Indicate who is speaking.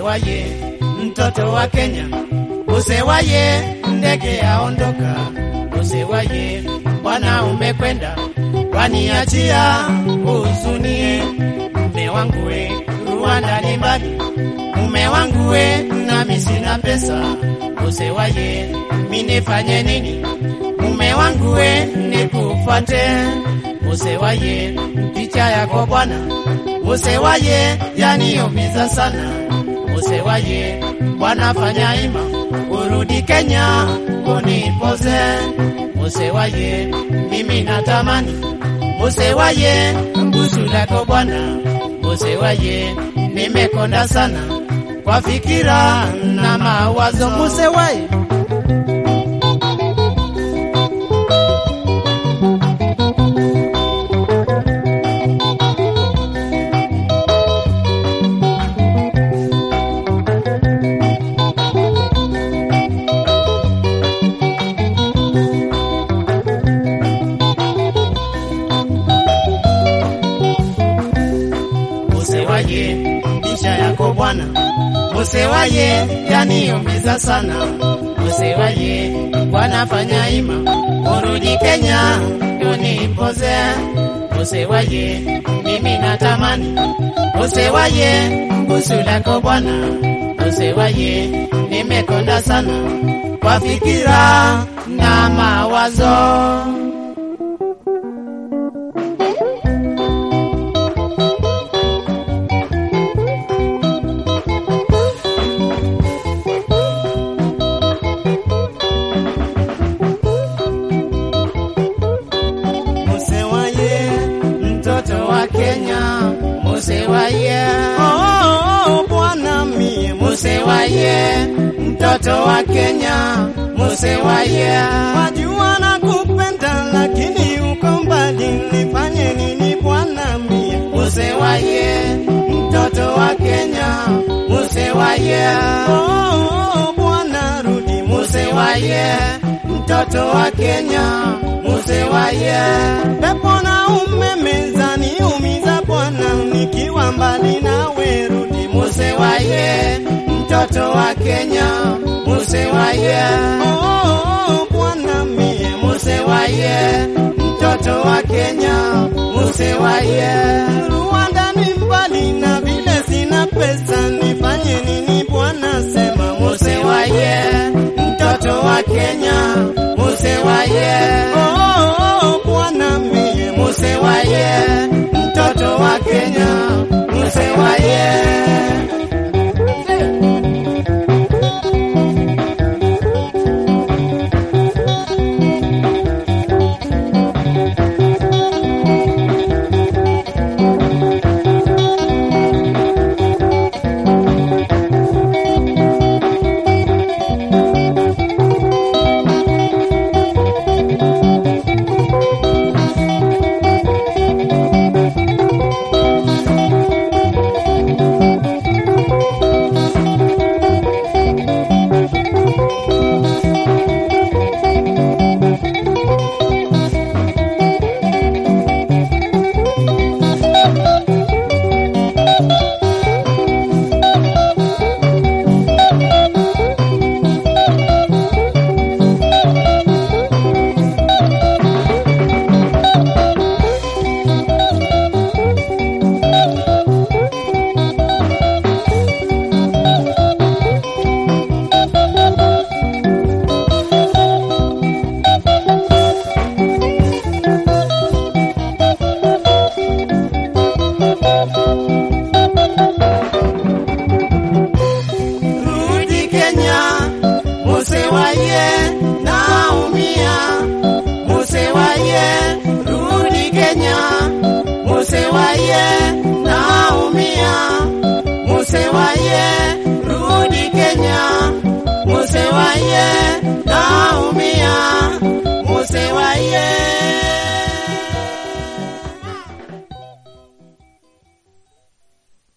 Speaker 1: Musewaye, mtoto wa Kenya. Musewaye, ndege yaondoka. Musewaye, bwana umekwenda, waniachia huzunie. Mume wangu we, Rwanda ni mbali. Mume wangu we, nami sina pesa. Musewaye, mi nifanye nini? Mume wangu we, nikufuate. Musewaye, picha yako bwana. Musewaye, yaniumiza sana. Musewaye, bwana fanya ima, urudi Kenya unipoze. Musewaye, mimi natamani. Musewaye, busu lako bwana. Musewaye, nimekonda sana kwa fikira na mawazo. Musewaye, Musewaye, bisha yako bwana. Musewaye, yaniumiza sana. Musewaye, bwana fanya ima, urudi Kenya unipoze. Musewaye, mimi natamani. Musewaye, busu lako bwana. Musewaye, nimekonda sana kwa fikira na mawazo. Musewaye, mtoto wa Kenya. Musewaye,
Speaker 2: Oh, bwana mie
Speaker 1: Musewaye, mtoto wa Kenya. Musewaye,
Speaker 2: wajua na kupenda, lakini uko mbali, nifanye nini bwana mie?
Speaker 1: Musewaye, mtoto wa Kenya. Musewaye,
Speaker 2: Oh, bwana rudi
Speaker 1: Musewaye, mtoto wa Kenya. Musewaye,
Speaker 2: pepo na umeme zaniumiza bwana, nikiwa mbali nawe rudi
Speaker 1: Musewaye, mtoto wa Kenya. Musewaye,
Speaker 2: Oh, bwana mie
Speaker 1: Musewaye, mtoto wa Kenya. Musewaye,
Speaker 2: Rwanda ni mbali na vile sina pesa, nifanye nini bwana? Sema
Speaker 1: Musewaye, mtoto wa Kenya. Musewaye,
Speaker 2: Oh, bwana mie
Speaker 1: Musewaye, mtoto wa Kenya. Musewaye. Rudi Kenya, Musewaye, naumia. Musewaye, rudi Kenya, Musewaye, naumia. Musewaye,